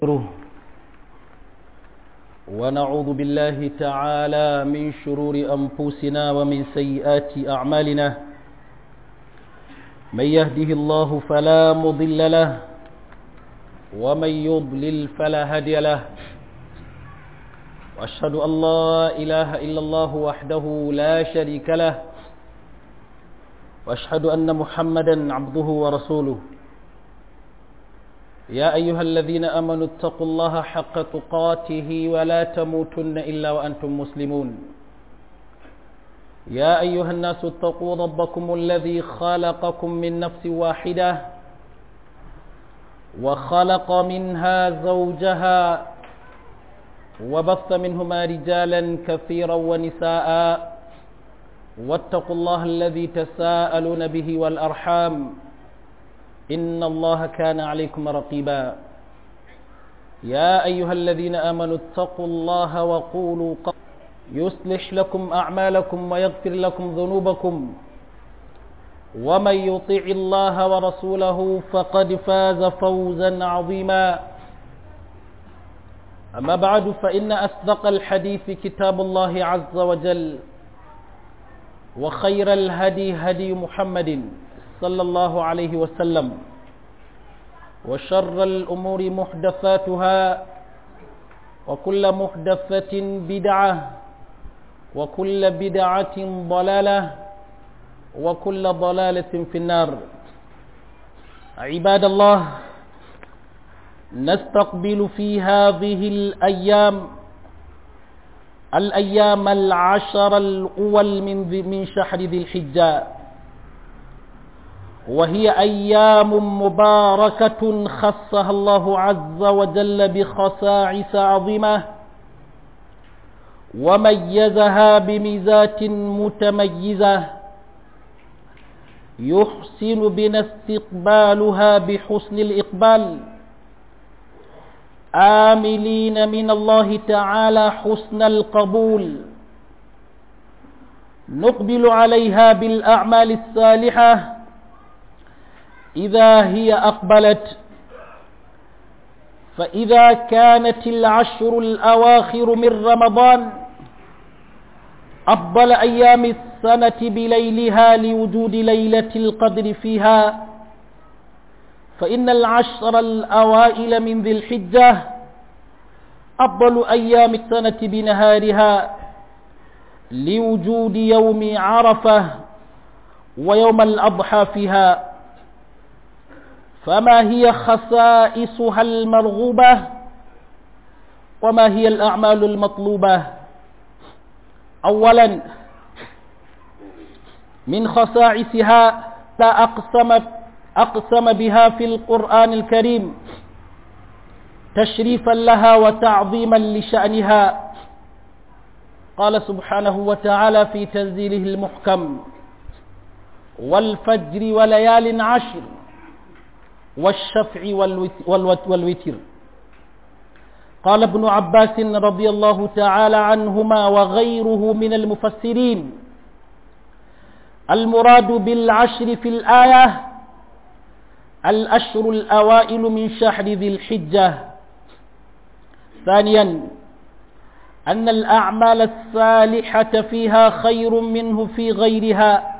ونستغفره ونعوذ بالله تعالى من شرور أنفسنا ومن سيئات أعمالنا من يهده الله فلا مضل له ومن يضلل فلا هادي له وأشهد أن لا إله إلا الله وحده لا شريك له وأشهد أن محمدا عبده ورسوله يا أيها الذين أمنوا اتقوا الله حق تقاته ولا تموتن إلا وأنتم مسلمون يا أيها الناس اتقوا ربكم الذي خلقكم من نفس واحدة وخلق منها زوجها وبث منهما رجالا كثيرا ونساء واتقوا الله الذي تساءلون به والأرحام إن الله كان عليكم رقيبا يا أيها الذين آمنوا اتقوا الله وقولوا قول يصلح لكم أعمالكم ويغفر لكم ذنوبكم ومن يطيع الله ورسوله فقد فاز فوزا عظيما أما بعد فإن أصدق الحديث كتاب الله عز وجل وخير الهدي هدي محمد صلى الله عليه وسلم وشر الأمور محدثاتها وكل محدثة بدعة وكل بدعة ضلالة وكل ضلالة في النار عباد الله نستقبل في هذه الأيام الأيام العشر الأول من من شهر ذي الحجة وهي أيام مباركة خصها الله عز وجل بخصائص عظيمة وميزها بميزات متميزة يحسن بنا استقبالها بحسن الإقبال آملين من الله تعالى حسن القبول نقبل عليها بالأعمال الصالحة إذا هي أقبلت فإذا كانت العشر الأواخر من رمضان أفضل أيام السنة بليلها لوجود ليلة القدر فيها فإن العشر الأوائل من ذي الحجة أفضل أيام السنة بنهارها لوجود يوم عرفة ويوم الأضحى فيها فما هي خصائصها المرغوبة وما هي الأعمال المطلوبة أولا من خصائصها لا أقسم, أقسم بها في القرآن الكريم تشريفا لها وتعظيما لشأنها قال سبحانه وتعالى في تنزيله المحكم والفجر وليال عشر والشفع والوتر قال ابن عباس رضي الله تعالى عنهما وغيره من المفسرين المراد بالعشر في الآية الأشهر الأوائل من شهر ذي الحجة ثانيا أن الأعمال الصالحة فيها خير منه في غيرها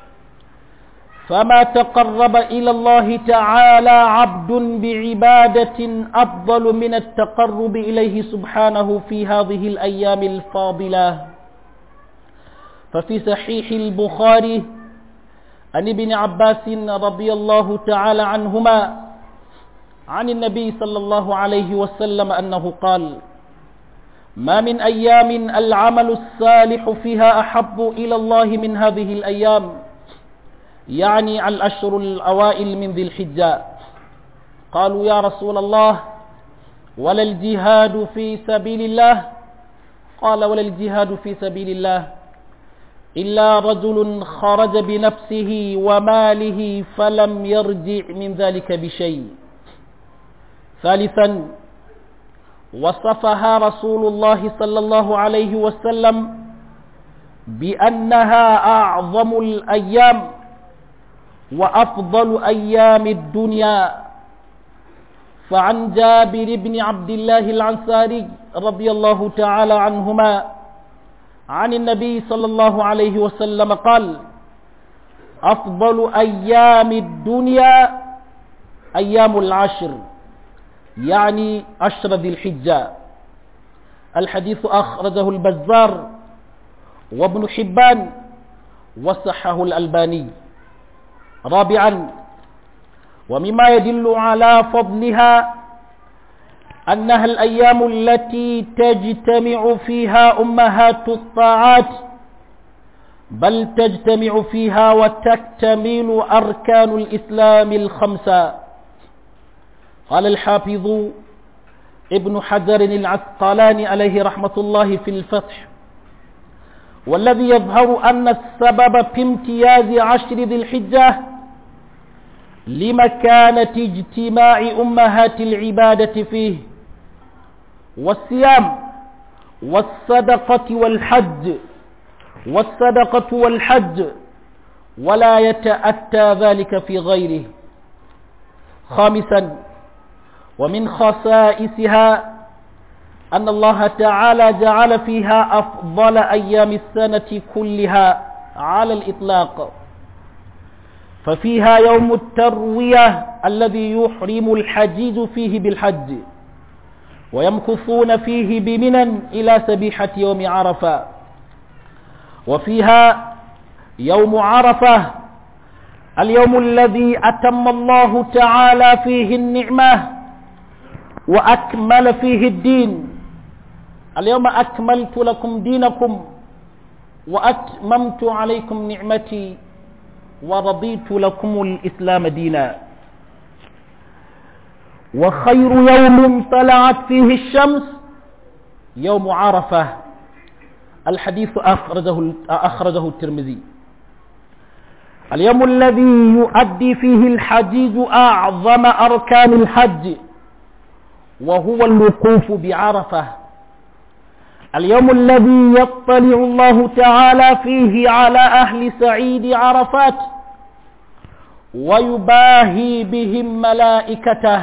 فما تقرب إلى الله تعالى عبد بعبادة أفضل من التقرب إليه سبحانه في هذه الأيام الفاضلة ففي صحيح البخاري عن ابن عباس رضي الله تعالى عنهما عن النبي صلى الله عليه وسلم أنه قال ما من أيام العمل الصالح فيها أحب إلى الله من هذه الأيام يعني الأشهر الأوائل من ذي الحجة قالوا يا رسول الله ولا الجهاد في سبيل الله قال ولا الجهاد في سبيل الله إلا رجل خرج بنفسه وماله فلم يرجع من ذلك بشيء ثالثا وصفها رسول الله صلى الله عليه وسلم بأنها أعظم الأيام وأفضل أيام الدنيا فعن جابر بن عبد الله العنصاري رضي الله تعالى عنهما عن النبي صلى الله عليه وسلم قال أفضل أيام الدنيا أيام العشر يعني عشر ذي الحجة الحديث أخرجه البزار وابن حبان وصحه الألباني رابعا ومما يدل على فضلها أنها الأيام التي تجتمع فيها أمهات الطاعات بل تجتمع فيها وتكتمل أركان الإسلام الخمسة قال الحافظ ابن حجر العسقلاني عليه رحمة الله في الفتح والذي يظهر أن السبب في امتياز عشر ذي الحجة لمكانة اجتماع أمهات العبادة فيه والصيام والصدقة والحج والصدقة والحج ولا يتأتى ذلك في غيره خامسا ومن خصائصها أن الله تعالى جعل فيها أفضل أيام السنة كلها على الإطلاق ففيها يوم التروية الذي يحرم الحجيج فيه بالحج ويمكثون فيه بمنى إلى سبيحة يوم عرفة وفيها يوم عرفة اليوم الذي أتم الله تعالى فيه النعمة وأكمل فيه الدين اليوم أكملت لكم دينكم وأتممت عليكم نعمتي ورضيت لكم الإسلام دينا وخير يوم طلعت فيه الشمس يوم عرفة الحديث أخرجه, أخرجه الترمذي اليوم الذي يؤدي فيه الحجيج أعظم أركان الحج وهو الوقوف بعرفة اليوم الذي يطلع الله تعالى فيه على أهل سعيد عرفات ويباهي بهم ملائكته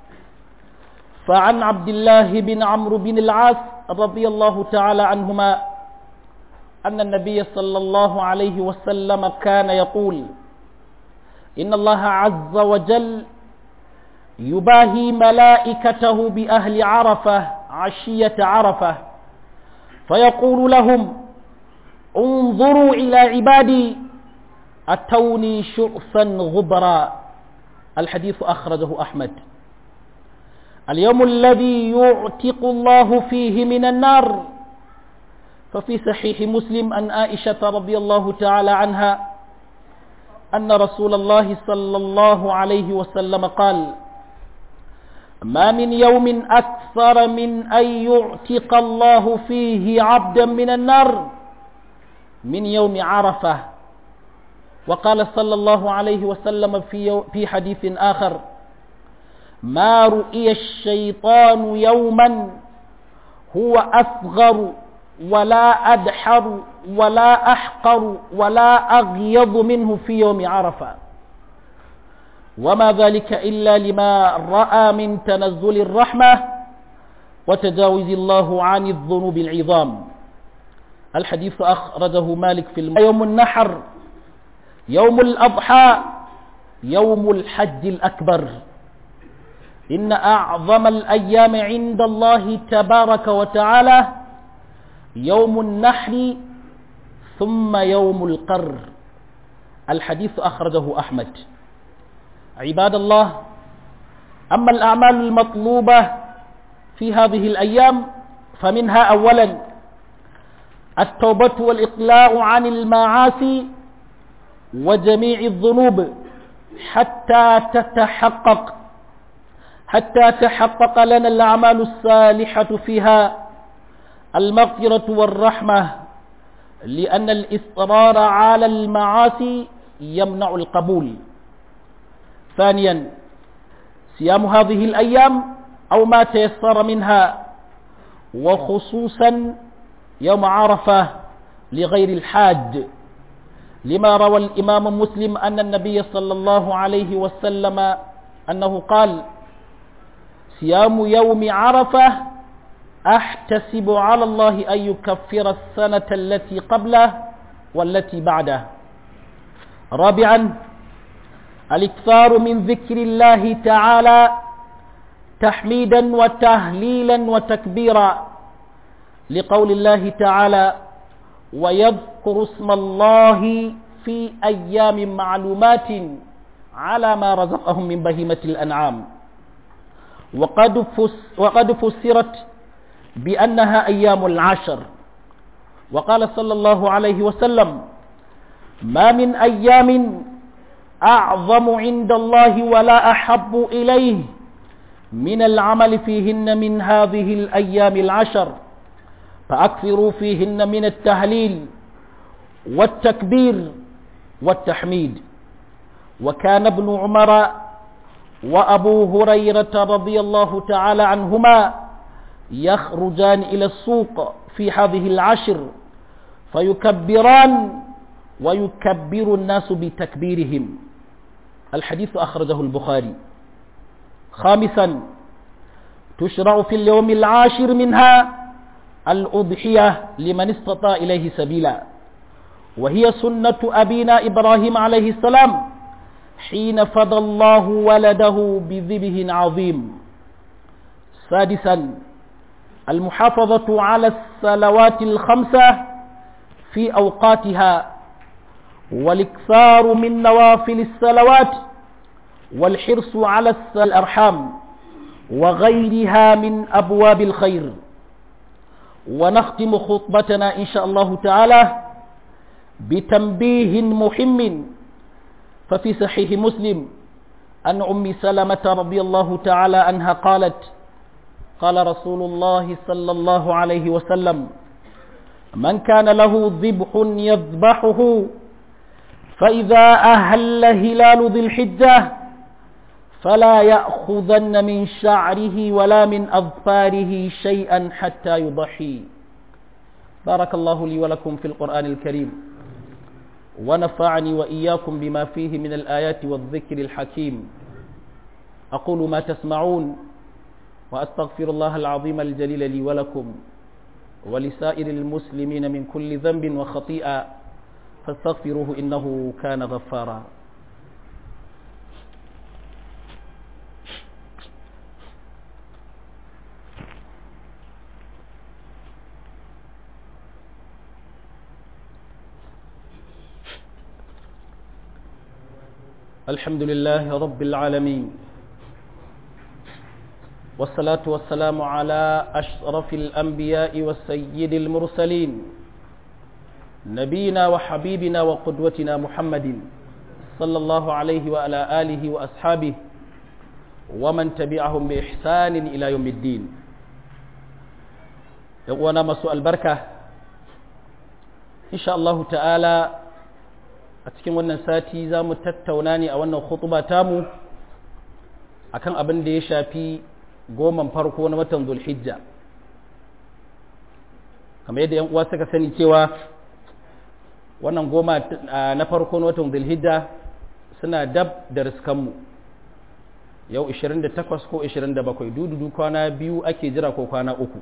فعن عبد الله بن عمرو بن العاص رضي الله تعالى عنهما أن النبي صلى الله عليه وسلم كان يقول إن الله عز وجل يباهي ملائكته بأهل عرفة عشية عرفة فيقول لهم انظروا إلى عبادي أتوني شؤفا غبرا الحديث أخرجه أحمد اليوم الذي يعتق الله فيه من النار ففي صحيح مسلم أن عائشة رضي الله تعالى عنها أن رسول الله صلى الله عليه وسلم قال ما من يوم أكثر من أن يعتق الله فيه عبدا من النار من يوم عرفة وقال صلى الله عليه وسلم في, في حديث آخر ما رؤي الشيطان يوما هو أصغر ولا أدحر ولا أحقر ولا أغيض منه في يوم عرفة وما ذلك إلا لما رأى من تنزل الرحمة وتجاوز الله عن الذنوب العظام الحديث أخرجه مالك في الم... يوم النحر يوم الأضحى يوم الحج الأكبر إن أعظم الأيام عند الله تبارك وتعالى يوم النحر ثم يوم القر الحديث أخرجه أحمد عباد الله أما الأعمال المطلوبة في هذه الأيام فمنها أولا التوبة والإقلاع عن المعاصي وجميع الذنوب حتى تتحقق حتى تحقق لنا الأعمال الصالحة فيها المغفرة والرحمة لأن الإصرار على المعاصي يمنع القبول ثانيا صيام هذه الأيام أو ما تيسر منها وخصوصا يوم عرفة لغير الحاج لما روى الإمام مسلم أن النبي صلى الله عليه وسلم أنه قال صيام يوم عرفة أحتسب على الله أن يكفر السنة التي قبله والتي بعده رابعا الاكثار من ذكر الله تعالى تحميدا وتهليلا وتكبيرا لقول الله تعالى ويذكر اسم الله في أيام معلومات على ما رزقهم من بهيمة الأنعام وقد, فس وقد فسرت بأنها أيام العشر وقال صلى الله عليه وسلم ما من أيام أعظم عند الله ولا أحب إليه من العمل فيهن من هذه الأيام العشر فأكثروا فيهن من التهليل والتكبير والتحميد وكان ابن عمر وأبو هريرة رضي الله تعالى عنهما يخرجان إلى السوق في هذه العشر فيكبران ويكبر الناس بتكبيرهم الحديث أخرجه البخاري خامسا تشرع في اليوم العاشر منها الأضحية لمن استطاع إليه سبيلا وهي سنة أبينا إبراهيم عليه السلام حين فضى الله ولده بذبه عظيم سادسا المحافظة على الصلوات الخمسة في أوقاتها والاكثار من نوافل الصلوات والحرص على الأرحام وغيرها من أبواب الخير ونختم خطبتنا إن شاء الله تعالى بتنبيه مهم ففي صحيح مسلم أن أم سلمة رضي الله تعالى عنها قالت قال رسول الله صلى الله عليه وسلم من كان له ذبح يذبحه فإذا أهل هلال ذي الحجة فلا يأخذن من شعره ولا من أظفاره شيئا حتى يضحي بارك الله لي ولكم في القرآن الكريم ونفعني وإياكم بما فيه من الآيات والذكر الحكيم أقول ما تسمعون وأستغفر الله العظيم الجليل لي ولكم ولسائر المسلمين من كل ذنب وخطيئة فاستغفروه إنه كان غفارا الحمد لله رب العالمين والصلاة والسلام على أشرف الأنبياء والسيد المرسلين نبينا وحبيبنا وقدوتنا محمد صلى الله عليه وعلى آله وأصحابه ومن تبعهم بإحسان إلى يوم الدين يقوانا مسوء البركة إن شاء الله تعالى أتكلم وانا ساتي زام تتوناني أو وانا خطبة تامو akan abin da ya shafi goman farko na watan zulhijja kamar yadda yan uwa suka sani cewa wannan goma na farko na watan zulhijja suna dab da riskanmu yau 28 ko 27 dududu kwana biyu ake jira ko kwana uku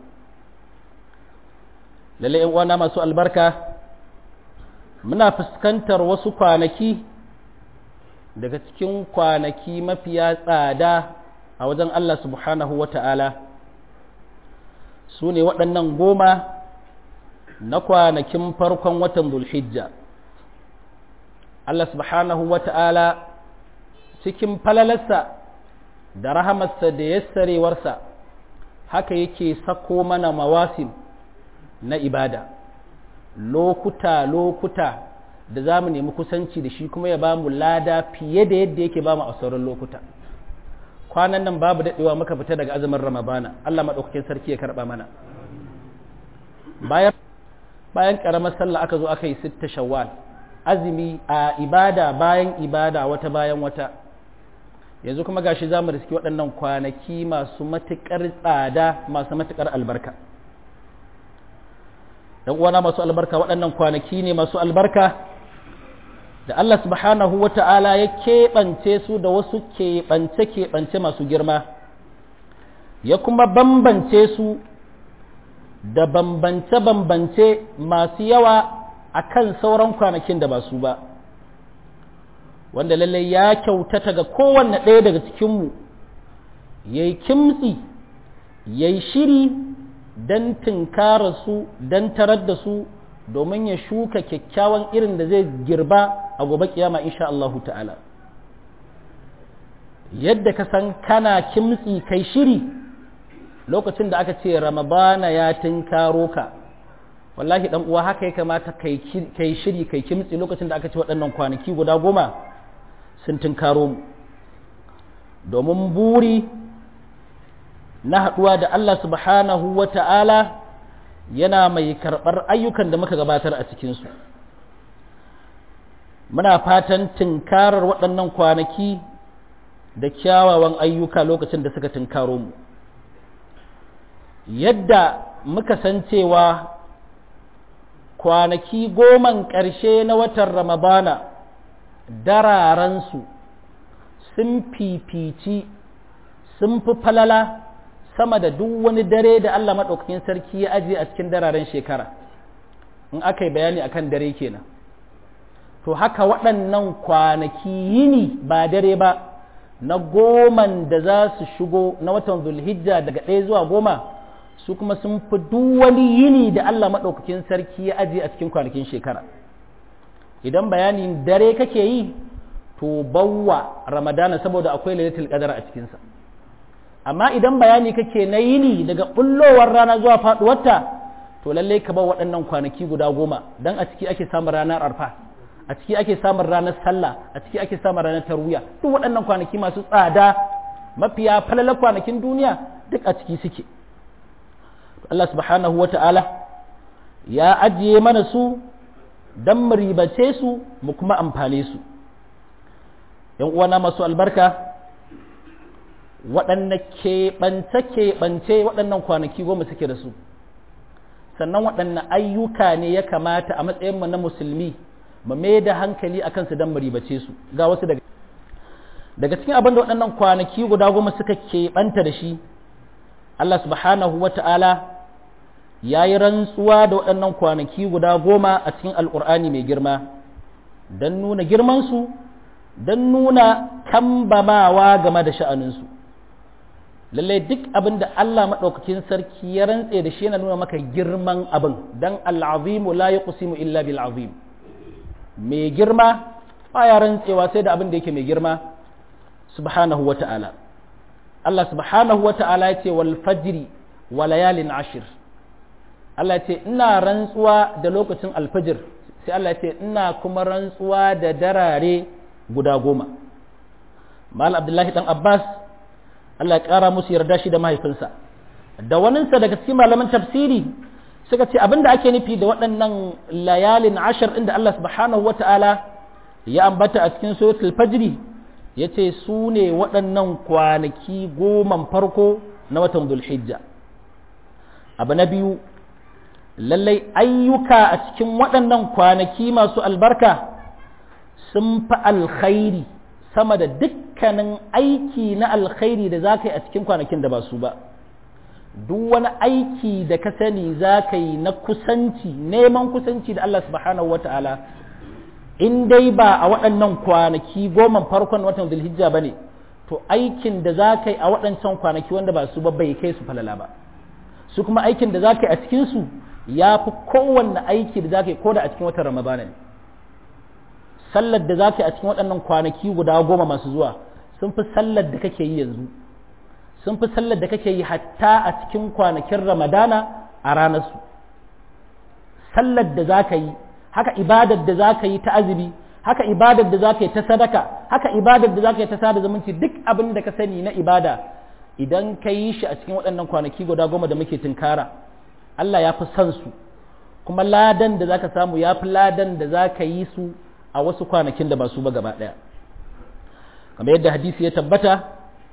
lalle yan uwana masu albarka muna fuskantar wasu kwanaki daga cikin kwanaki mafiya tsada a wajen Allah subhanahu wa ta'ala su ne waɗannan goma na kwanakin farkon watan zulhijja Allah subhanahu wa ta'ala cikin falalarsa da rahamarsa da yassarewarsa haka yake sako mana mawasim na ibada lokuta-lokuta da za mu nemi kusanci da shi kuma ya ba mu lada fiye da yadda yake ba mu a sauran lokuta kwanan nan babu daɗewa muka fita daga azumin ramadana Allah maɗaukakin sarki ya karɓa mana bayan bayan ƙaramar sallah aka zo aka yi sitta shawwal azumi a ibada bayan ibada wata bayan wata yanzu kuma gashi za mu riski waɗannan kwanaki masu matuƙar tsada masu matuƙar albarka dan uwana masu albarka waɗannan kwanaki ne masu albarka da Allah subhanahu wa ta'ala ya keɓance su da wasu keɓance-keɓance masu girma ya kuma bambance su da bambance-bambance masu yawa a kan sauran kwanakin da ba su ba wanda lallai ya kyautata ga kowanne ɗaya daga cikinmu ya yi kimtsi ya yi shiri don tunkara su don tarar da su domin ya shuka kyakkyawan irin da zai girba a gobe kiyama insha Allahu ta'ala yadda ka san kana kimtsi kai shiri lokacin da aka ce ramadana ya tunkaro ka wallahi dan uwa haka ya kamata kai shiri kai kimtsi lokacin da aka ce waɗannan kwanaki guda goma sun tunkaro mu domin buri na haɗuwa da Allah subhanahu wa ta'ala yana mai karɓar ayyukan da muka gabatar a cikinsu muna fatan tunkarar waɗannan kwanaki da kyawawan ayyuka lokacin da suka tunkaro mu yadda muka san cewa kwanaki goman ƙarshe na watan ramadana dararansu sun fifici sun fi falala sama da duk wani dare da Allah maɗaukakin sarki ya ajiye a cikin dararen shekara in aka yi bayani akan dare kenan to haka waɗannan kwanaki yini ba dare ba na goman da za su shigo na watan zulhijja daga ɗaya zuwa goma su kuma sun fi duk wani yini da Allah maɗaukakin sarki ya ajiye a cikin kwanakin shekara idan bayanin dare kake yi to bawwa ramadana saboda akwai lailatul qadar a cikinsa amma idan bayani kake na yini daga bullowar rana zuwa faduwarta to lallai ka bar waɗannan kwanaki guda goma dan a ciki ake samun ranar arfa a ciki ake samun ranar sallah a ciki ake samun ranar tarwiya duk waɗannan kwanaki masu tsada mafiya falalar kwanakin duniya duk a ciki suke Allah subhanahu wa ta'ala ya ajiye mana su don mu ribace su mu kuma amfane su ‘yan uwana masu albarka waɗanne keɓance-keɓance waɗannan kwanaki goma suke da su sannan waɗanne ayyuka ne ya kamata a matsayinmu na musulmi mu mai da hankali a kansu don mu ribace su ga wasu daga daga cikin abin da waɗannan kwanaki guda goma suka keɓanta da shi Allah subhanahu wa ta'ala ya yi rantsuwa da waɗannan kwanaki guda goma a cikin alƙur'ani mai girma don nuna girmansu don nuna kambamawa game da sha'aninsu lallai duk abin da Allah maɗaukakin sarki ya rantse da shi yana nuna maka girman abin don al'azimu la ya kusimu illa bil azim mai girma baya rantsewa sai da abin da yake mai girma subhanahu wa ta'ala Allah subhanahu wa ta'ala ya ce wal fajri wa layalin ashir Allah ya ce ina rantsuwa da lokacin alfajir sai Allah ya ce ina kuma rantsuwa da darare guda goma mal abdullahi dan abbas Allah ya kara musu yarda shi da mahaifinsa da waninsa daga cikin malaman tafsiri suka ce abinda ake nufi da waɗannan layalin ashir inda Allah subhanahu wa ta'ala ya ambata a cikin suratul fajri ya ce su ne waɗannan kwanaki goman farko na watan zulhijja abu na biyu lallai ayyuka a cikin waɗannan kwanaki masu albarka sun fi alkhairi sama da dukkanin aiki na alkhairi da za ka yi a cikin kwanakin da ba su ba duk wani aiki da ka sani za ka yi na kusanci neman kusanci da Allah subhanahu wa ta'ala in dai ba a waɗannan kwanaki goma farkon watan zulhijja ba ne to aikin da za ka yi a waɗancan kwanaki wanda ba su ba bai kai su falala ba su kuma aikin da za ka yi a cikinsu ya fi kowanne aiki da za ka yi ko da a cikin watan ramadana ne sallar da za ka yi a cikin waɗannan kwanaki guda goma masu zuwa sun fi sallar da kake yi yanzu sun fi sallar da kake yi hatta a cikin kwanakin ramadana a ranarsu sallar da za ka yi haka ibadar da za ka yi ta azumi haka ibadar da za ka yi ta sadaka haka ibadar da za ka yi ta sada zumunci duk abin da ka sani na ibada idan ka yi shi a cikin waɗannan kwanaki guda goma da muke tunkara Allah ya fi son su kuma ladan da za ka samu ya fi ladan da za ka yi su a wasu kwanakin da ba su ba gaba ɗaya kamar yadda hadisi ya tabbata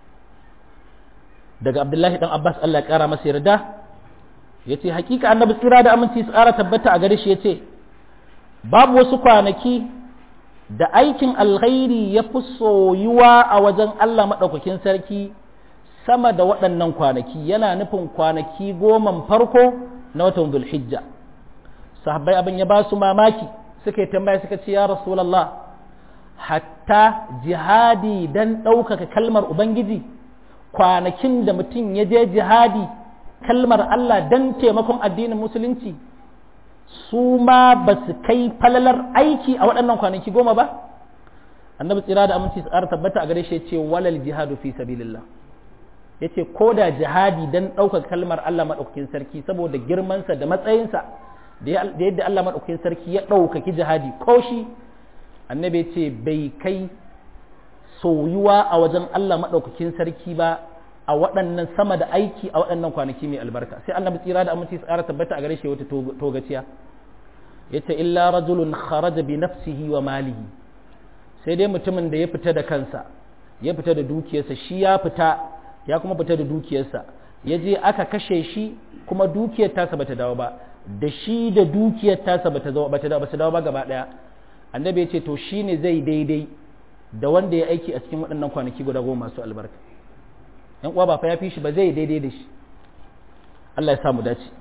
daga abdullahi dan abbas Allah ya ƙara masa yarda ya ce hakika annabi tsira da aminci su ƙara tabbata a gare shi ya ce babu wasu kwanaki da aikin alkhairi ya fi soyuwa a wajen Allah maɗaukakin sarki sama da waɗannan kwanaki yana nufin kwanaki goman farko na watan zulhijja sahabbai abin ya ba su mamaki suka yi tambaya suka ce ya rasulallah hatta jihadi don ɗaukaka kalmar ubangiji kwanakin da mutum ya je jihadi kalmar Allah don taimakon addinin musulunci su ma ba su kai falalar aiki a waɗannan kwanaki goma ba annabi tsira da aminci su ƙara tabbata a gare shi ce walal jihadu fi sabilillah ya ce ko da jihadi don ɗaukar kalmar Allah maɗaukakin sarki saboda girmansa da matsayinsa da yadda Allah maɗaukakin sarki ya ɗaukaki jihadi ko shi annabi ce bai kai soyuwa a wajen Allah maɗaukakin sarki ba a waɗannan sama da aiki a waɗannan kwanaki mai albarka sai annabi tsira da aminci tsara tabbata a gare shi wata togaciya yace illa rajulun kharaja bi nafsihi wa malihi sai dai mutumin da ya fita da kansa ya fita da dukiyarsa shi ya fita ya kuma fita da dukiyarsa ya je aka kashe shi kuma dukiyar tasa bata dawo ba da shi da dukiyar tasa bata dawo bata dawo dawo ba gaba daya annabi ya ce to shine zai daidai da wanda ya aiki a cikin waɗannan kwanaki guda goma masu albarka yan uwa ba fa ya fi shi ba zai daidai da shi Allah ya samu dace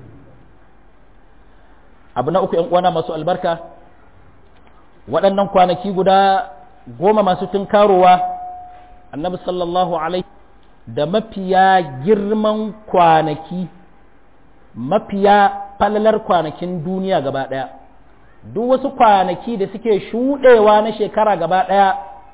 abu na uku yan uwana masu albarka waɗannan kwanaki guda goma masu tunkarowa annabi sallallahu alaihi da mafiya girman kwanaki mafiya falalar kwanakin duniya gaba ɗaya duk wasu kwanaki da suke shuɗewa na shekara gaba ɗaya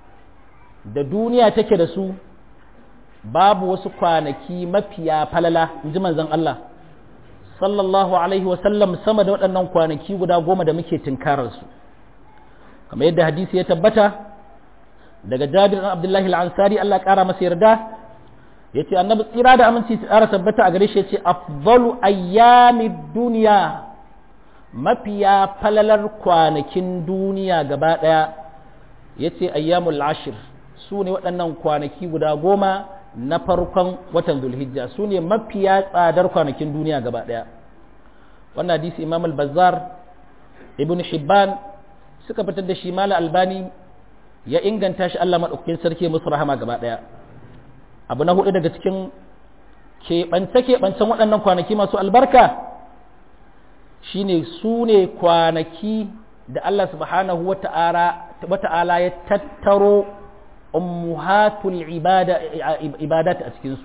da duniya take da su babu wasu kwanaki mafiya falala in ji manzon Allah sallallahu alaihi wasallam sama da waɗannan kwanaki guda goma da muke tunkararsu kamar yadda hadisi ya tabbata daga jabir ɗan abdullahi al'ansari Allah ƙara masa yarda ya ce annabi tsira da aminci tsara tabbata a gare shi ya ce afdalu ayyami duniya mafiya falalar kwanakin duniya gaba ɗaya ya ce ayyamul ashir su ne waɗannan kwanaki guda goma na farkon watan zulhijja su ne mafiya tsadar kwanakin duniya gaba ɗaya wannan hadisi imam al-bazzar ibn hibban suka fitar da shi mala albani ya inganta shi Allah maɗaukakin sarki musu rahama gaba ɗaya abu na hudu daga cikin keɓance-keɓancen waɗannan kwanaki masu albarka shine su ne kwanaki da Allah subhanahu wa ta'ala ya tattaro ummuhatul ibadat a cikinsu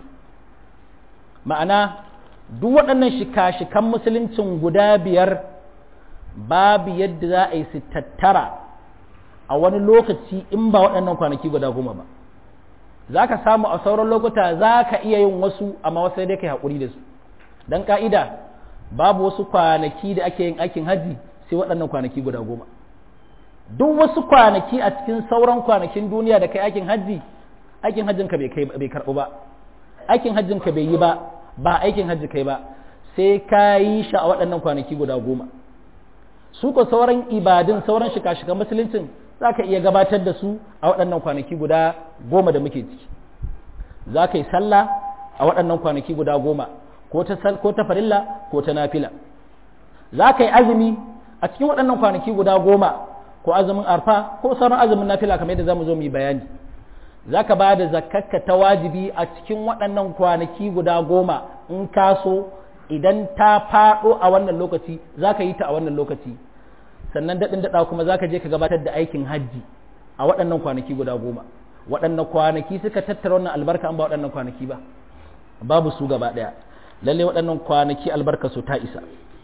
ma'ana duk waɗannan shika-shikan musuluncin guda biyar babu yadda za a yi su tattara a wani lokaci in ba waɗannan kwanaki guda goma ba za ka samu a sauran lokuta za ka iya yin wasu amma wasu dai kai haƙuri da su don ƙa'ida babu wasu kwanaki da ake yin aikin hajji sai waɗannan kwanaki guda goma duk wasu kwanaki a cikin sauran kwanakin duniya da kai aikin hajji aikin hajjinka bai karɓu ba aikin hajjinka bai yi ba ba aikin hajji kai ba sai ka yi shi a waɗannan kwanaki guda goma su ko sauran ibadun sauran shika-shikan musuluncin za ka iya gabatar da su a waɗannan kwanaki guda goma da muke ciki za ka yi sallah a waɗannan kwanaki guda goma ko ta farilla ko ta nafila za ka yi azumi a cikin waɗannan kwanaki guda goma ko azumin arfa ko sauran azumin nafila kamar yadda za mu zo mu yi bayani za ka ba da zakakka ta wajibi a cikin waɗannan kwanaki guda goma in ka so idan ta faɗo a wannan lokaci za ka yi ta a wannan lokaci sannan daɗin daɗa kuma za ka je ka gabatar da aikin hajji a waɗannan kwanaki guda goma waɗannan kwanaki suka tattara wannan albarka an ba waɗannan kwanaki ba babu su gaba ɗaya lalle waɗannan kwanaki albarka su ta isa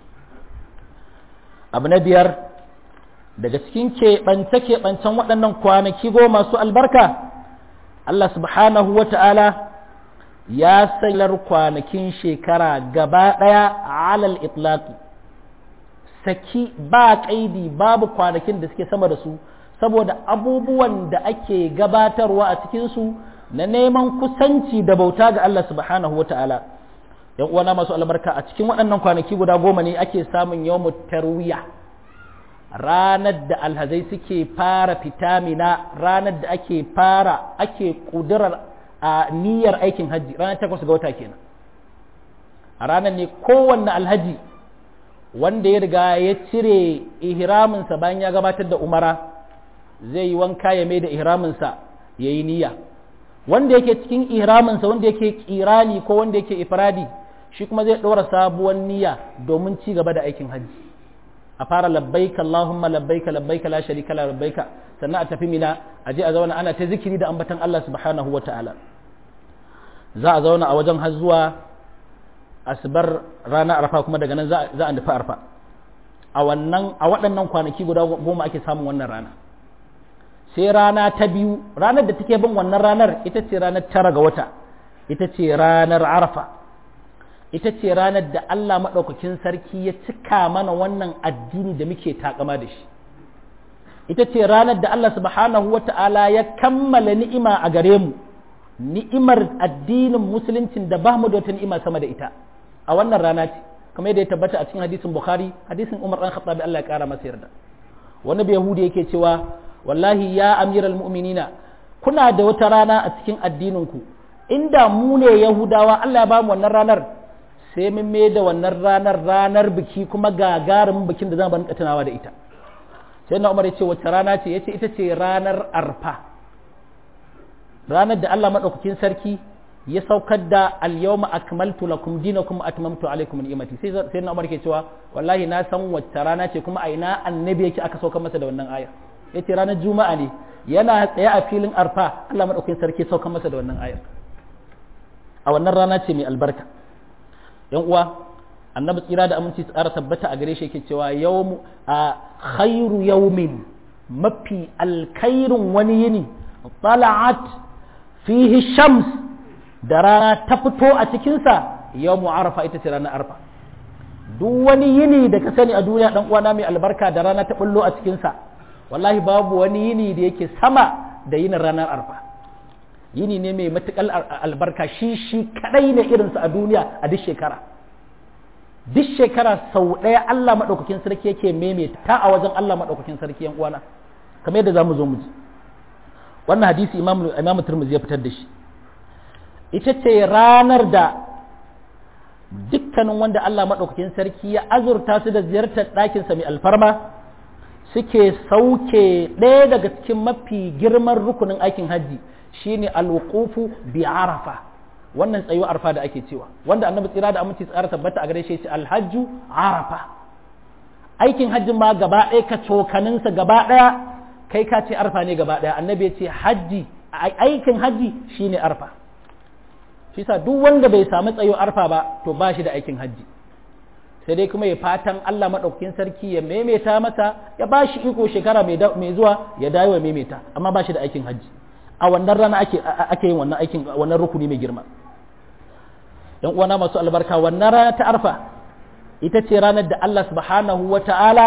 abu na biyar daga cikin keɓance-keɓancen waɗannan kwanaki goma masu albarka Allah subhanahu wa ta'ala ya sayar kwanakin shekara gaba ɗaya alal itlaqi saki ba ƙaidi babu kwanakin da suke sama da su saboda abubuwan da ake gabatarwa a cikinsu na neman kusanci da bauta ga Allah subhanahu wa ta'ala ‘yan uwana masu albarka a cikin waɗannan kwanaki guda goma ne ake samun yawon tarwiya ranar da alhazai suke fara fitamina ranar da ake fara ake ƙudurar a niyyar aikin hajji ranar takwas ga wata kenan a ranar ne kowanne alhaji wanda ya riga ya cire ihraminsa bayan ya gabatar da umara zai yi wanka ya mai da ihraminsa ya yi niyya wanda yake cikin ihraminsa wanda yake kirani ko wanda yake ifradi shi kuma zai ɗora sabuwar niyya domin ci gaba da aikin hajji a fara labbaika Allahumma labbaika labbaika la sharika la labbaika sannan a tafi mina a je a zauna ana ta zikiri da ambatan Allah subhanahu wa ta'ala za a zauna a wajen har zuwa asbar rana arfa kuma daga nan za a nufi arfa a wannan a waɗannan kwanaki guda goma ake samun wannan rana sai rana ta biyu ranar da take bin wannan ranar ita ce ranar tara ga wata ita ce ranar arfa ita ce ranar da Allah maɗaukakin sarki ya cika mana wannan addini da muke takama da shi ita ce ranar da Allah subhanahu wa ta'ala ya kammala ni'ima a gare mu ni'imar addinin musuluncin da ba mu da wata ni'ima sama da ita a wannan rana ce kamar yadda ya tabbata a cikin hadisin bukhari hadisin umar dan khattabi Allah ya kara masa yarda wani bai yahudi yake cewa wallahi ya amiral mu'minina kuna da wata rana a cikin addinin ku inda mu ne yahudawa Allah ya ba mu wannan ranar sai mun mai da wannan ranar ranar biki kuma gagarumin bikin da zan rinka tunawa da ita sai na umar ya ce wace rana ce yace ita ce ranar arfa ranar da Allah madaukakin sarki ya saukar da al-yawma akmaltu lakum dinakum atmamtu alaykum ni'mati sai sai na umar ke cewa wallahi na san wace rana ce kuma a ina annabi yake aka saukar masa da wannan aya yace ranar juma'a ne yana tsaye a filin arfa Allah madaukakin sarki saukar masa da wannan ayar a wannan rana ce mai albarka yan uwa annabi tsira da aminci tsara tabbata a gare shi yake cewa yawmu a khairu yawmin mafi alkhairun wani yini tala'at fihi shams da rana ta fito a cikinsa yawmu arafa ita ce ranar arfa duk wani yini da ka sani a duniya dan uwana mai albarka da rana ta bullo a cikinsa wallahi babu wani yini da yake sama da yinin ranar arfa yini ne mai matuƙar albarka shi shi kadai ne irinsa a duniya a duk shekara duk shekara sau ɗaya Allah maɗaukakin sarki yake maimaita ta a wajen Allah maɗaukakin sarki yan uwana kamar yadda zamu zo mu ji wannan hadisi imam imam Tirmidhi ya fitar da shi ita ce ranar da dukkanin wanda Allah maɗaukakin sarki ya azurta su da ziyartar ɗakinsa mai alfarma suke sauke ɗaya daga cikin mafi girman rukunin aikin hajji shine alwuqufu bi arafa wannan tsayuwar arfa da ake cewa wanda annabi tsira da aminci tsara tabbata a gare shi ce alhajju arafa aikin hajjin ma gaba ɗaya ka cokaninsa gaba ɗaya kai ka ce arfa ne gaba ɗaya annabi ya ce hajji aikin hajji shine arfa shi sa duk wanda bai samu tsayo arfa ba to ba shi da aikin hajji sai dai kuma ya fatan Allah maɗaukakin sarki ya maimaita masa ya ba shi iko shekara mai zuwa ya dawo ya maimaita amma ba shi da aikin hajji a wannan rana ake ake yin wannan aikin wannan rukuni mai girma yan uwana masu albarka wannan rana ta arfa ita ce ranar da Allah subhanahu wa ta'ala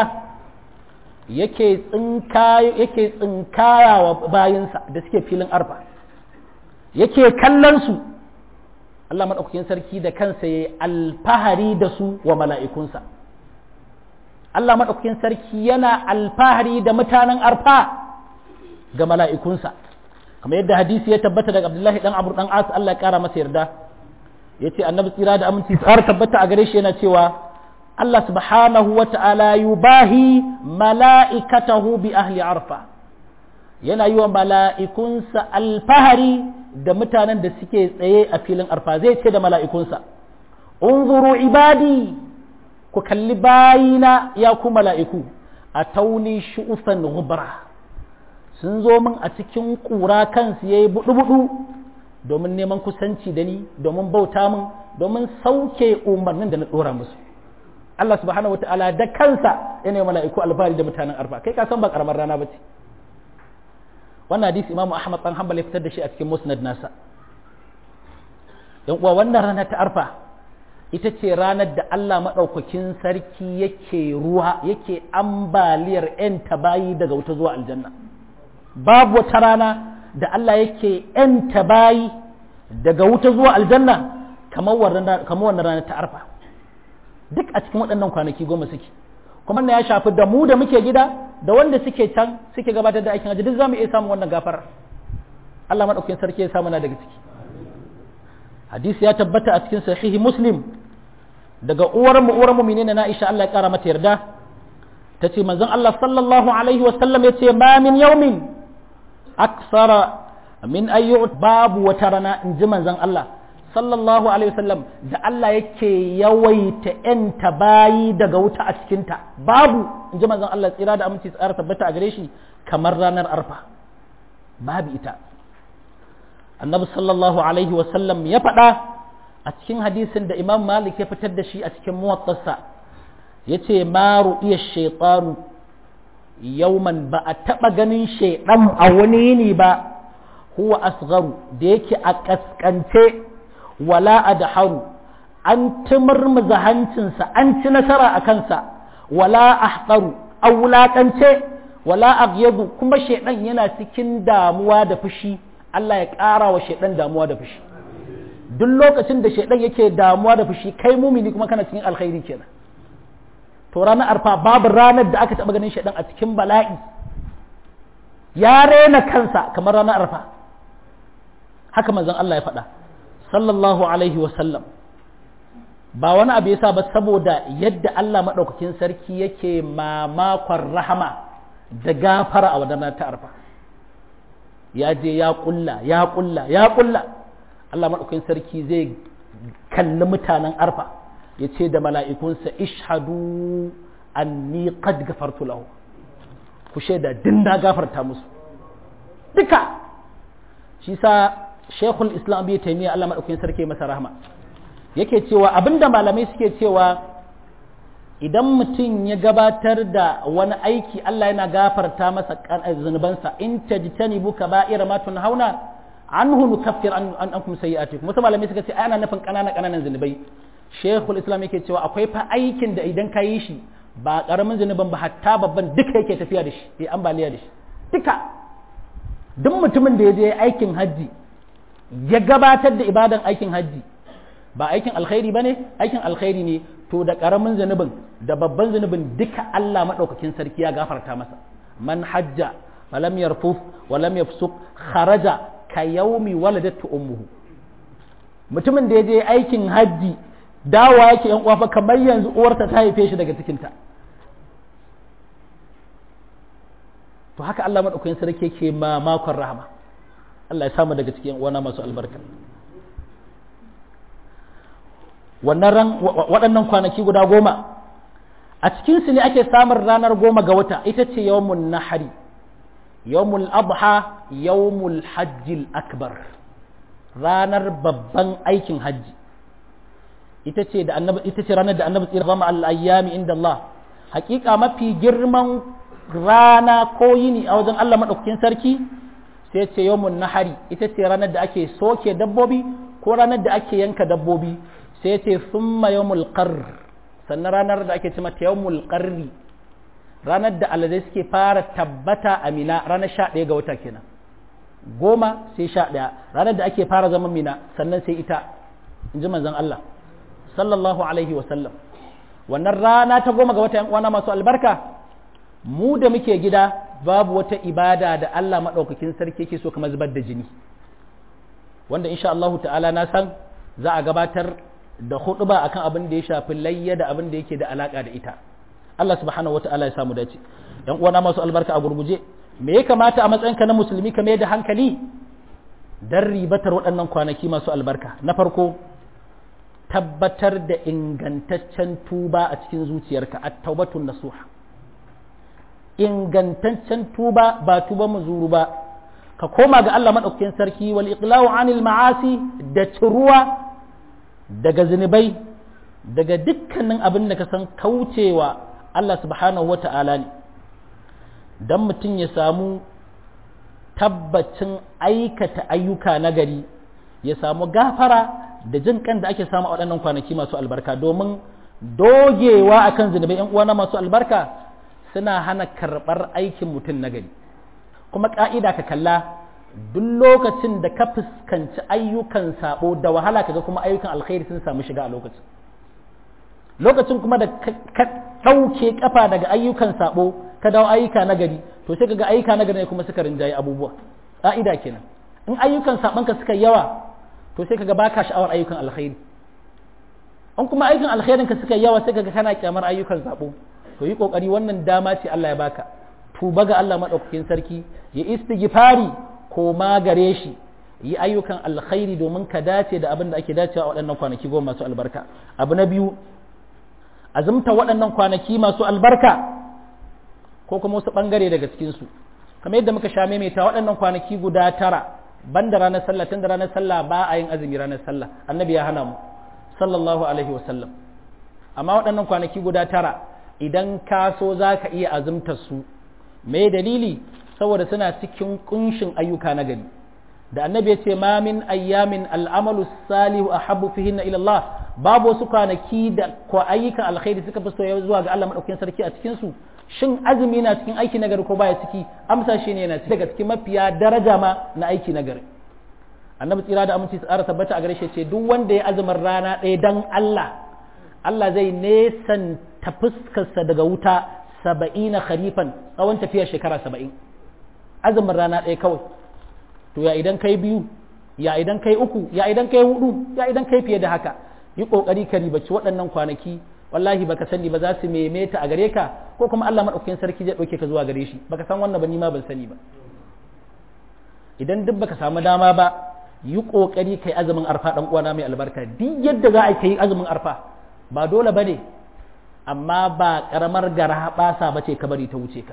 yake tsinkaya yake tsinkaya wa bayinsa da suke filin arfa yake kallon su Allah maɗaukakin sarki da kansa ya alfahari da su wa mala'ikunsa Allah maɗaukakin sarki yana alfahari da mutanen arfa ga mala'ikunsa kamar yadda hadisi ya tabbata daga Abdullahi dan Amr dan As Allah ya kara masa yarda yace annabi tsira da aminci tsara tabbata a gare shi yana cewa Allah subhanahu wa ta'ala yubahi mala'ikatahu bi ahli arfa yana yi wa mala'ikunsa alfahari da mutanen da suke tsaye a filin arfa zai ce da mala'ikunsa unzuru ibadi ku kalli bayina ya ku mala'iku a tauni shu'ufan gubra sun zo min a cikin ƙura kansu ya yi buɗu-buɗu domin neman kusanci da ni domin bauta min domin sauke umarnin da na ɗora musu Allah subhanahu wa ta'ala da kansa yana mala'iku alfahari da mutanen arfa kai ka san ba karamar rana ba ce wannan hadisi imamu ahmad dan hanbal ya fitar da shi a cikin musnad nasa yan uwa wannan rana ta arfa ita ce ranar da Allah maɗaukakin sarki yake ruwa yake ambaliyar 'yan tabayi daga wuta zuwa aljanna babu wata rana da Allah yake 'yan tabayi daga wuta zuwa aljanna kamar wannan rana ta arfa duk a cikin waɗannan kwanaki goma suke kuma na ya shafi da mu da muke gida da wanda suke can suke gabatar da aikin hajji duk zamu iya samun wannan gafarar Allah madaukakin sarki ya samu na daga ciki hadisi ya tabbata a cikin sahihi muslim daga uwar mu uwar mu'minina na Aisha Allah ya kara mata yarda tace manzon Allah sallallahu alaihi wa sallam yace ma min yawmin aksara min ayyu babu wata rana in ji manzon Allah sallallahu alaihi wasallam da Allah yake yawaita ‘yanta bayi daga wuta a cikinta babu in ji manzon Allah tsira da aminci tsara tabbata a gare shi kamar ranar arfa babu ita annabi sallallahu alaihi wasallam ya faɗa a cikin hadisin da imam malik ya fitar da shi a cikin muwattarsa ya ce maru iya shaitanu yauman ba a taɓa ganin shaiɗan a wani yini ba huwa asgharu da yake a ƙasƙance wala adharu an timurmuza hancinsa an ci nasara a kansa wala ahqaru a wulaƙance wala aghyadu kuma shaiɗan yana cikin damuwa da fushi Allah ya ƙara wa shaiɗan damuwa da fushi duk lokacin da shaiɗan yake damuwa da fushi kai mumini kuma kana cikin alkhairi kenan to ranar arfa babu ranar da aka taɓa ganin shaiɗan a cikin bala'i ya rena kansa kamar ranar arfa haka manzon Allah ya faɗa sallallahu alaihi sallam ba wani abu yasa ba saboda yadda Allah maɗaukakin sarki yake mamakon rahama da gafara a wadannan ta arfa ya je ya ƙulla ya ƙulla ya ƙulla Allah maɗaukakin sarki zai kalli mutanen arfa ya ce da mala'ikunsa ishadu anni qad gafartu lahu ku shaida din na gafarta musu duka shi sa shekul islam bai taimiyya Allah maɗaukakin sarki masa rahama yake cewa abinda malamai suke cewa idan mutum ya gabatar da wani aiki Allah yana gafarta masa zunubansa in tajtanibu kaba'ira ma tunhauna anhu nukaffir an ankum sayi'atikum wasu malamai suka ce ana nufin kanana kananan zunubai shekul islam yake cewa akwai fa aikin da idan ka yi shi ba karamin zunuban ba hatta babban duka yake tafiya da shi ya ambaliya da shi duka duk mutumin da ya je aikin hajji ya gabatar da ibadan aikin hajji ba aikin alkhairi ba ne aikin alkhairi ne to da ƙaramin zunubin da babban zunubin duka Allah maɗaukakin sarki ya gafarta masa man hajja walam yarfuf walam yafsuk kharaja ka yaumi waladatu ummuhu mutumin da ya je aikin hajji dawa yake yan uwa kamar yanzu uwarta ta haife shi daga cikinta to haka Allah maɗaukakin sarki ke mamakon rahama Allah ya samu daga cikin wana masu albarka wannan ran waɗannan kwanaki guda goma a cikinsu ne ake samun ranar goma ga wata ita ce yawmun nahari yawmul adha yawmul hajjil akbar ranar babban aikin hajji ita ce da annabi ita ce ranar da annabi tsira zama al-ayyami inda Allah hakika mafi girman rana ko yini a wajen Allah madaukakin sarki sai ce yawmun nahari ita ce ranar da ake soke dabbobi ko ranar da ake yanka dabbobi sai ce summa yawmul qarr sannan ranar da ake cima yawmul qarri ranar da alazai suke fara tabbata a mina ranar sha ɗaya ga wata kenan goma sai sha ɗaya ranar da ake fara zaman mina sannan sai ita in ji manzon Allah sallallahu alaihi wa sallam wannan rana ta goma ga wata yan uwana masu albarka mu da muke gida babu wata ibada da Allah maɗaukakin sarki yake so kamar zubar da jini wanda insha Allah ta'ala na san za a gabatar da huɗuba akan abin da ya shafi layya da abin da yake da alaka da ita Allah subhanahu wa ta'ala ya samu dace yan uwana masu albarka a gurguje me ya kamata a matsayinka na musulmi ka mai da hankali dan ribatar waɗannan kwanaki masu albarka na farko tabbatar da ingantaccen tuba a cikin zuciyarka at-taubatun nasuha ingantaccen tuba ba tuba muzuru ba ka koma ga Allah maɗaukakin sarki wal iqla'u anil ma'asi da ciruwa daga zunubai daga dukkanin abin da ka san kaucewa Allah subhanahu wata'ala ne dan mutum ya samu tabbacin aikata ayyuka na gari ya samu gafara da jin kan da ake samu a waɗannan kwanaki masu albarka domin dogewa akan zunubai yan uwana masu albarka suna hana karɓar aikin mutum na gari kuma ƙa'ida ka kalla duk lokacin da ka fuskanci ayyukan sabo da wahala kaga kuma ayyukan alkhairi sun samu shiga a lokacin lokacin kuma da ka ɗauke kafa daga ayyukan sabo ka dawo ayyuka na gari to sai kaga ayyuka na gari ne kuma suka rinjaye abubuwa ƙa'ida kenan in ayyukan sabanka suka yawa to sai kaga baka sha'awar ayyukan alkhairi in kuma ayyukan alkhairin ka suka yawa sai kaga kana kyamar ayyukan sabo to yi kokari wannan dama ce Allah ya baka tuba ga Allah madaukakin sarki ya istighfari koma gare shi yi ayyukan alkhairi domin ka dace da abin da ake dacewa a waɗannan kwanaki goma masu albarka abu na biyu azumta waɗannan kwanaki masu albarka ko kuma wasu ɓangare daga cikinsu kamar yadda muka sha maimaita waɗannan kwanaki guda tara ban da ranar sallah tun da ranar sallah ba a yin azumi ranar sallah annabi ya hana mu sallallahu alaihi wasallam amma waɗannan kwanaki guda tara idan ka so za ka iya azumtar su me dalili saboda suna cikin kunshin ayyuka na gari da annabi ya ce ma min ayyamin al'amalu salihu a habbu fihinna ila Allah babu wasu kwanaki da ko ayyukan alkhairi suka fi soyayya zuwa ga Allah madaukakin sarki a cikin su shin azumi na cikin aiki nagari ko baya ciki amsa shi ne yana daga cikin mafiya daraja ma na aiki nagari annabi tsira da aminci tsara tabbata a gare shi ce duk wanda ya azumin rana ɗaya dan Allah Allah zai nesan ta fuskarsa daga wuta saba'ina kharifan tsawon tafiyar shekara saba'in azumin rana ɗaya kawai to ya idan kai biyu ya idan kai uku ya idan kai hudu ya idan kai fiye da haka yi kokari ka ribaci waɗannan kwanaki wallahi baka sani ba za su memeta a gare ka ko kuma Allah madaukakin sarki zai dauke ka zuwa gare shi baka san wannan ba ni ma ban sani ba idan duk baka samu dama ba yi kokari kai azumin arfa dan uwana mai albarka duk yadda za a kai azumin arfa ba dole bane amma ba karamar gara basa bace ka bari ta wuce ka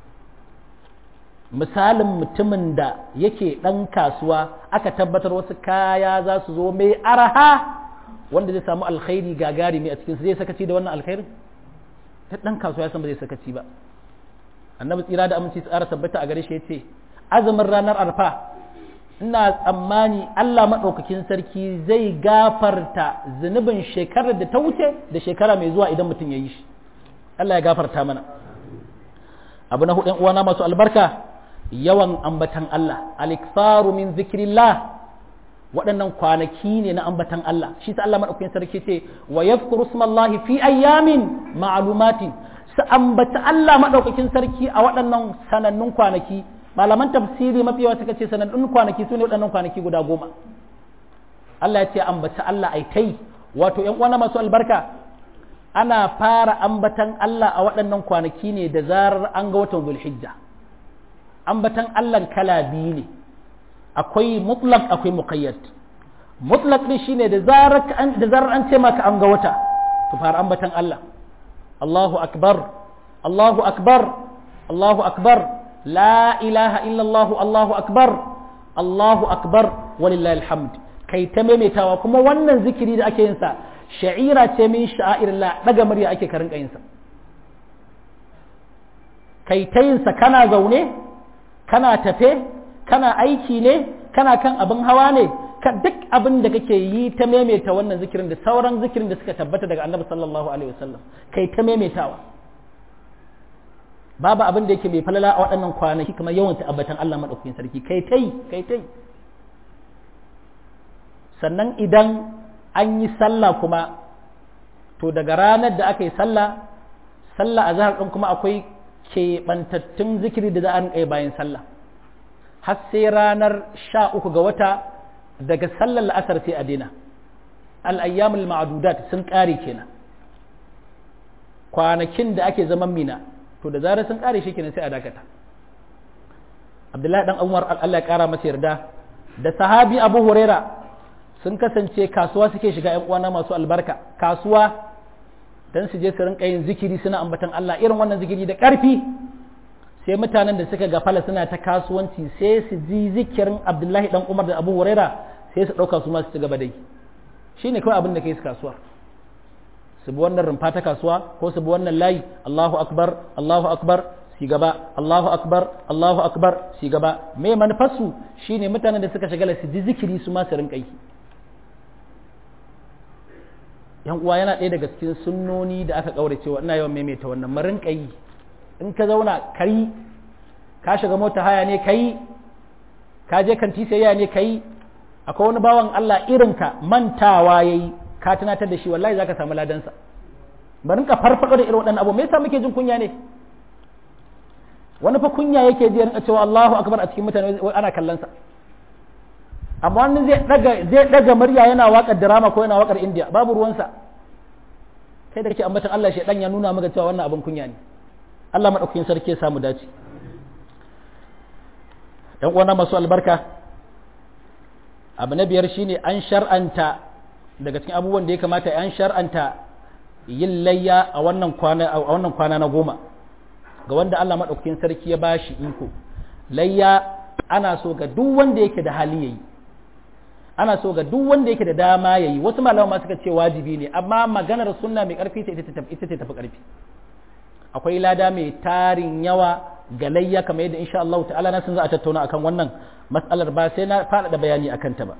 misalin mutumin da yake ɗan kasuwa aka tabbatar wasu kaya za su zo mai araha wanda zai samu alkhairi gagarumi a cikinsu zai sakaci da wannan alkhairin ta ɗan kasuwa ya san ba zai sakaci ba annabi tsira da aminci tsara tabbata a gare shi ya ce azumin ranar arfa ina tsammani Allah maɗaukakin sarki zai gafarta zunubin shekarar da ta wuce da shekara mai zuwa idan mutum ya yi shi Allah ya gafarta mana abu na hudu uwana masu albarka yawan ambatan Allah alikfaru min zikrillah waɗannan kwanaki ne na ambatan Allah shi ta Allah maɗaukakin sarki ce wa yadhkuru smallahi fi ayyamin ma'lumatin su ambata Allah maɗaukakin sarki a waɗannan sanannun kwanaki malaman tafsiri mafi yawa suka ce sanannun kwanaki su ne waɗannan kwanaki guda goma Allah ya ce ambata Allah ai kai wato ƴan uwana masu albarka ana fara ambatan Allah a waɗannan kwanaki ne da zarar an ga watan zulhijja ambatan Allah kala biyu ne akwai mutlak akwai muqayyad mutlak ne shine da zarar da zarar an ce maka an ga wata to fara ambatan Allah Allahu akbar Allahu akbar Allahu akbar la ilaha illa Allah Allahu akbar Allahu akbar walillahi alhamd kai ta maimaitawa kuma wannan zikiri da ake yin sa sha'ira ce min sha'irillah daga murya ake karin yin sa kai ta yin sa kana zaune kana tafe kana aiki ne kana kan abin hawa ne ka duk abin da kake yi ta maimaita wannan zikirin da sauran zikirin da suka tabbata daga annabi sallallahu alaihi wasallam kai ta maimaitawa babu abin da yake mai falala a waɗannan kwanaki kamar yawan tabbatan Allah madaukakin sarki kai tai kai tai sannan idan an yi sallah kuma to daga ranar da aka yi sallah sallah a zahar ɗin kuma akwai keɓantattun zikiri da za a rinƙa bayan sallah har sai ranar sha uku ga wata daga sallar la'asar sai a daina al'ayyamul ma'adudat sun ƙare kenan kwanakin da ake zaman mina to da zarar sun ƙare shi kenan sai a dakata abdullahi dan umar Allah ya ƙara masa yarda da sahabi abu huraira sun kasance kasuwa suke shiga ‘yan uwana masu albarka kasuwa don su je su rinka yin zikiri suna ambatan Allah irin wannan zikiri da ƙarfi sai mutanen da suka gafala suna ta kasuwanci sai su ji zikirin Abdullahi dan Umar da Abu Huraira sai su ɗauka su ma su ci gaba dai shi ne kawai abin da kai su kasuwa su bi wannan rumfa ta kasuwa ko su bi wannan layi Allahu akbar Allahu akbar si gaba Allahu akbar Allahu akbar si gaba me manufarsu shine mutanen da suka shagala su ji zikiri su ma su rinka yi yan uwa yana ɗaya daga cikin sunnoni da aka ƙaure cewa ina yawan maimaita wannan marin yi in ka zauna kai ka shiga mota haya ne kai ka je kanti sayayya ne kai akwai wani bawan Allah irin ka mantawa yayi ka tunatar da shi wallahi zaka samu ladansa barin ka farfado da irin waɗannan abu me yasa muke jin kunya ne wani fa kunya yake ji rinka cewa Allahu akbar a cikin mutane ana kallon sa amma wani zai daga zai daga murya yana waƙar drama ko yana waƙar India babu ruwansa kai da kake ambatan Allah shi dan ya nuna maka cewa wannan abin kunya ne Allah madaukakin sarki ya samu dace yan uwana masu albarka abu na biyar shine an shar'anta daga cikin abubuwan da ya kamata an shar'anta yin layya a wannan kwana a wannan kwana na goma ga wanda Allah madaukakin sarki ya bashi iko layya ana so ga duk wanda yake da hali yayi ana so ga duk wanda yake da dama yayi wasu malama ma suka ce wajibi ne amma maganar sunna mai karfi ce ita ce tafi karfi akwai lada mai tarin yawa ga layya kamar yadda insha Allah ta'ala na sun za a tattauna akan wannan matsalar ba sai na faɗaɗa bayani akan ta ba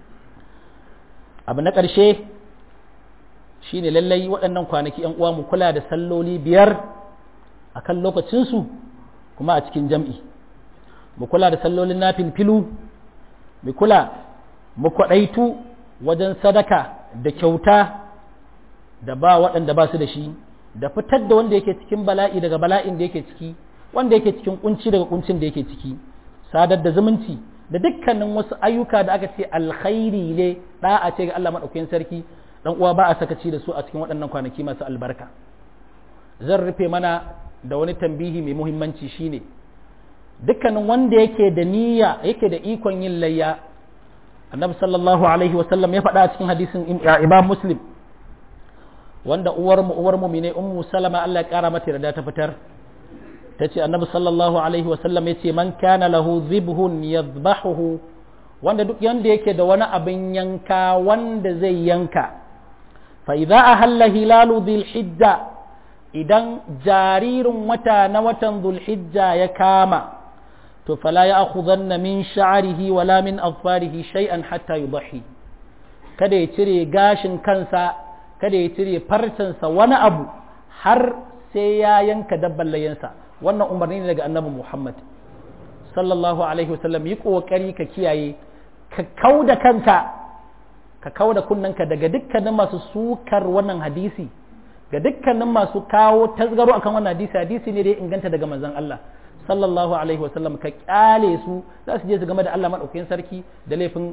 abu na ƙarshe shine lallai waɗannan kwanaki ‘yan uwa mu kula da salloli biyar a kan lokacinsu kuma a cikin jam'i mu kula da sallolin na filfilu mu kula mu kwaɗaitu wajen sadaka da kyauta da ba waɗanda ba su da shi da fitar da wanda yake cikin bala'i daga bala'in da yake ciki wanda yake cikin kunci daga kuncin da yake ciki sadar da zumunci da dukkanin wasu ayyuka da aka ce alkhairi ne da'a ce ga Allah madaukakin sarki dan uwa ba a sakaci da su a cikin waɗannan kwanaki masu albarka zan rufe mana da wani tambihi mai muhimmanci shine dukkanin wanda yake da niyya yake da ikon yin layya annabi sallallahu alaihi wasallam ya faɗa a cikin hadisin imam muslim wanda uwar mu uwar mu ne ummu salama Allah ya kara mata yarda ta fitar tace annabi sallallahu alaihi wasallam yace man kana lahu zibhun yadhbahuhu wanda duk yanda yake da wani abin yanka wanda zai yanka fa idza ahalla hilalu dhil hijja idan jaririn wata na watan dhul hijja ya kama to fala ya'khudanna min sha'rihi wala min azfarihi shay'an hatta yudhi kada ya cire gashin kansa kada ya cire farcensa wani abu har sai ya yanka dabban layansa wannan umarni ne daga annabi Muhammad sallallahu alaihi wasallam yi kokari ka kiyaye ka kauda kanka ka kauda kunnanka daga dukkanin masu sukar wannan hadisi ga dukkanin masu kawo tasgaro akan wannan hadisi hadisi ne da ya inganta daga manzon Allah sallallahu alaihi wasallam ka kyale su za su je su game da Allah madaukakin sarki da laifin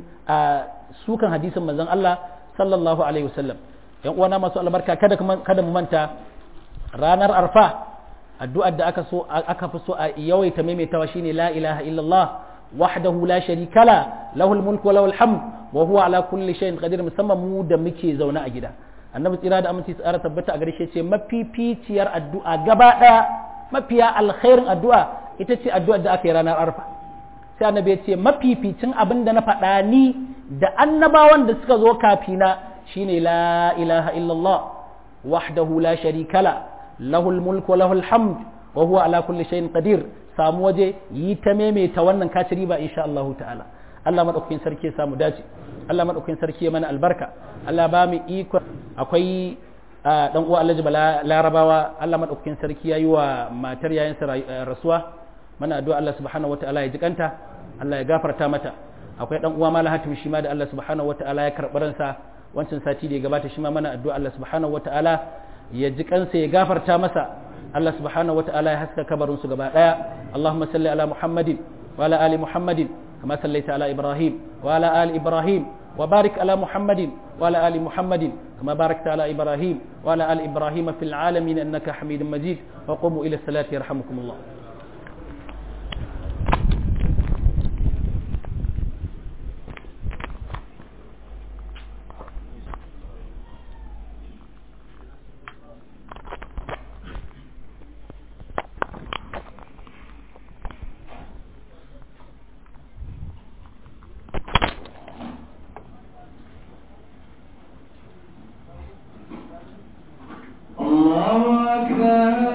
sukan hadisin manzon Allah sallallahu alaihi wasallam yan uwana masu albarka kada kada mu manta ranar arfa addu'ar da aka so aka fi so a yawaita maimaitawa shine la ilaha illallah wahdahu la sharika la lahul mulku wa lahul hamd wa huwa ala kulli shay'in qadir musamman mu da muke zaune a gida annabi tsira da aminci tsara tabbata a garshe ce mafificiyar addu'a gaba daya mafiya alkhairin addu'a ita ce addu'ar da aka yi ranar arfa sai annabi ya ce mafificin abin da na faɗa ni da annabawan da suka zo kafina shine la ilaha illallah wahdahu la sharika la lahul mulku wa lahul hamd wa huwa ala kulli shay'in qadir samu waje yi ta maimaita wannan kaci riba insha Allah ta'ala Allah madaukakin sarki ya samu dace Allah madaukakin sarki ya mana albarka Allah ba mu iko akwai dan uwa Alhaji Bala Larabawa Allah madaukakin sarki yayi wa matar yayin rasuwa mana addu'a Allah subhanahu wataala ya jikanta Allah ya gafarta mata akwai dan uwa Malam Hatim shi ma da Allah subhanahu wataala ya karɓi ransa wancan sati da ya gabata shi ma mana addu'a Allah subhanahu wataala ya ji kansa ya gafarta masa Allah subhanahu wataala ya haska kabarin su gaba daya Allahumma salli ala Muhammadin wa ala ali Muhammadin kama sallaita ala Ibrahim wa ala ali Ibrahim wa barik ala Muhammadin wa ala ali Muhammadin kama barakta ala Ibrahim wa ala ali Ibrahim fil alamin innaka Hamidum Majid wa qumu ila salati yarhamukumullah الله أكبر